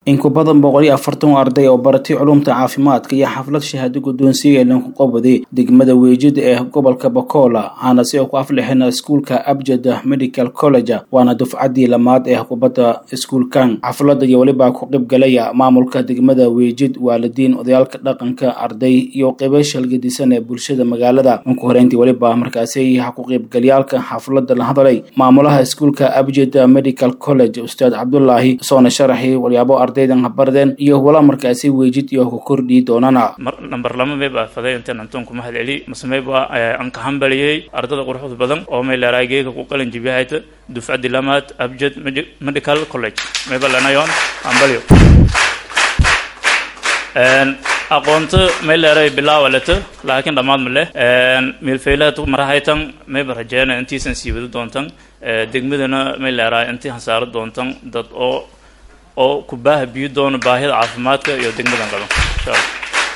in ku badan boqol iyo afartan arday oo baratay culumta caafimaadka iyo xaflad shahaado guddoonsiga lagu qabaday degmada weejida ee gobolka bakola waxaana si ku aflixina iskuulka abjad medical college waana dufcaddii lamaad ee kubadda iskuulkan xafladda iyo weliba ku qeybgalaya maamulka degmada weejid waalidiin odayaalka dhaqanka arday iyo qeybo shalgadisan ee bulshada magaalada unku horeyntii weliba markaasi ku qeybgalyaalka xafladda la hadalay maamulaha iskuulka abjad medical college ustaad cabdulaahi soona sharaxi walyaabo ardaydan habardeen iyo wala markaasi weejid iyo ku kordhii doonana namber lama may baa faday intaan antoon ku mahad celi mase may baa aan ka hambaliyey ardada quruxda badan oo may leeraay geega ku qalin jibiyahayta dufcaddi lamaad abjad medical college may ba lanayoon hambaliyo aqoonto may leeray bilaawa leto laakiin dhammaad ma leh meelfeylaad marahaytan mayba rajeena intiisan sii wadi doontan degmadana may leeraay intii hasaaro doontan dad oo oo ku baaha biyo doono baahida caafimaadka iyo degmadan qaba insha allah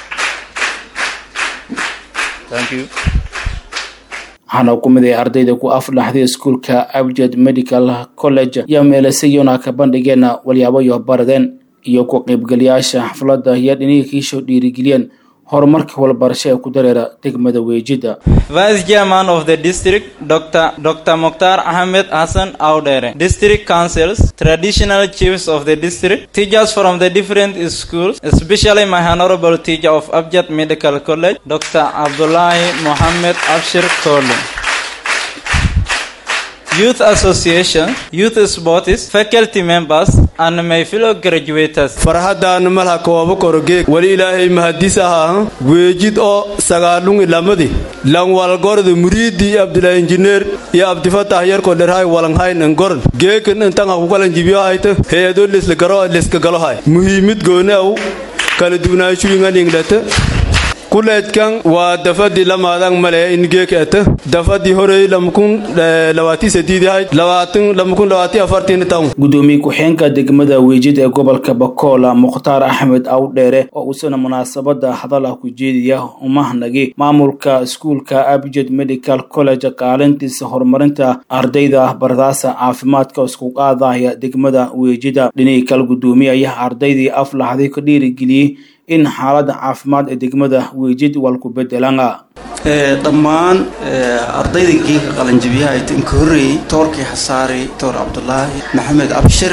thank you waxaana ku mid ay ardayda ku afdhaxday iskuulka abjad medical college iyo meelasayona ka bandhigeena walyaabo iyo baradeen iyo ku qaybgalayaasha xafladda iyo dhiniga kiisoo dhiirigeliyeen horumarka walbarasho ee ku dareera degmada weejida vice chairman of the district dr dr mokhtar ahmed hassan audere district councils traditional chiefs of the district teachers from the different schools especially my honorable teacher of abjad medical college dr abdullahi mohammed abshir kolu youth association youth sports faculty members and my fellow graduates farxadaan malha koobo korogeeg weli ilaahay mahadis ahaa weejid oo sagaalungi lamadi langwalgorda muriidi abdullah injineer iyo abdifatah yarko dherhay walanghayn ngorn geekan intanga kukalan jibiyo hayta heedo lesla garo leska galohay muhiimid goonaw kala duwanaashuinganinglata kuleedkan waa dafadii lamaadang male ingeekete dafadii horey lamkun labaati sadiidahay labaatan lamkun labaati afartin tawn guddoomiye ku-xeenka degmada weejid ee gobolka bakola mukhtaar axmed awdheere oo uusana munaasabada hadal ah ku jeediya umahnagi maamulka iskuulka abjad medical college kaalintiisa horumarinta ardayda bardaasa caafimaadka isku qaadaya degmada weejida dhinihii kale guddoomiye ayaa ardaydii aflaxday ka dhiirigeliyey in xaaladda caafimaad ee degmada weejid walku bedelana dhammaan ardayda geeka qalanjabiyaha inka horreeyey toorkii xasaari toor cabdulaahi maxamed abshir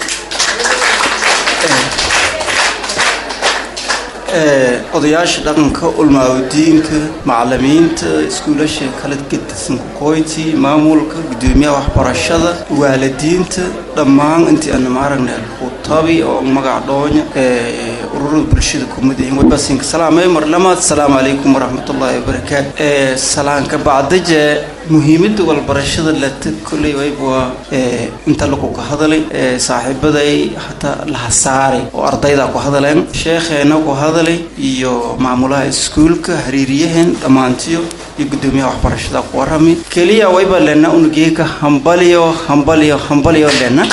odayaasha dhaqanka ulmaawadiinka macalimiinta iskuulasha kala gedisan kuqoyti maamulka guddoomiyaha waxbarashada waalidiinta dhammaan intii aana maaragna alkhutabi oo magac dhoonya ururada bulshada kumid yihiin wabasinka salaamay mar lamaad asalaamu calaykum waraxmatullaahi wabarakaatu salaanka bacdaje muhiimada walbarashada lata kolley wayb waa inta lagu ka hadalay saaxiibaday hataa laha saaray oo ardayda ku hadaleen sheekheena ku hadalay iyo maamulaha iskuulka hariiriyaheen dhammaantiyo iyo guddoomiyaha waxbarashada ku warami keliya wayba lena unugeeka hambaliyo hambaliyo hambaliyo lena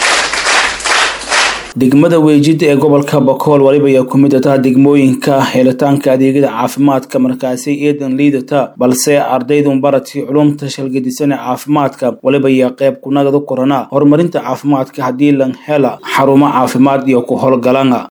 degmada weejida ee gobolka bakool waliba ayaa ku mid ataa degmooyinka helitaanka adeegyada caafimaadka markaasi eedan liidata balse ardaydun baratay culumta shalgadisan ee caafimaadka waliba ayaa qeyb kunagada korana horumarinta caafimaadka haddii lan hela xarumo caafimaad iyo ku howlgalana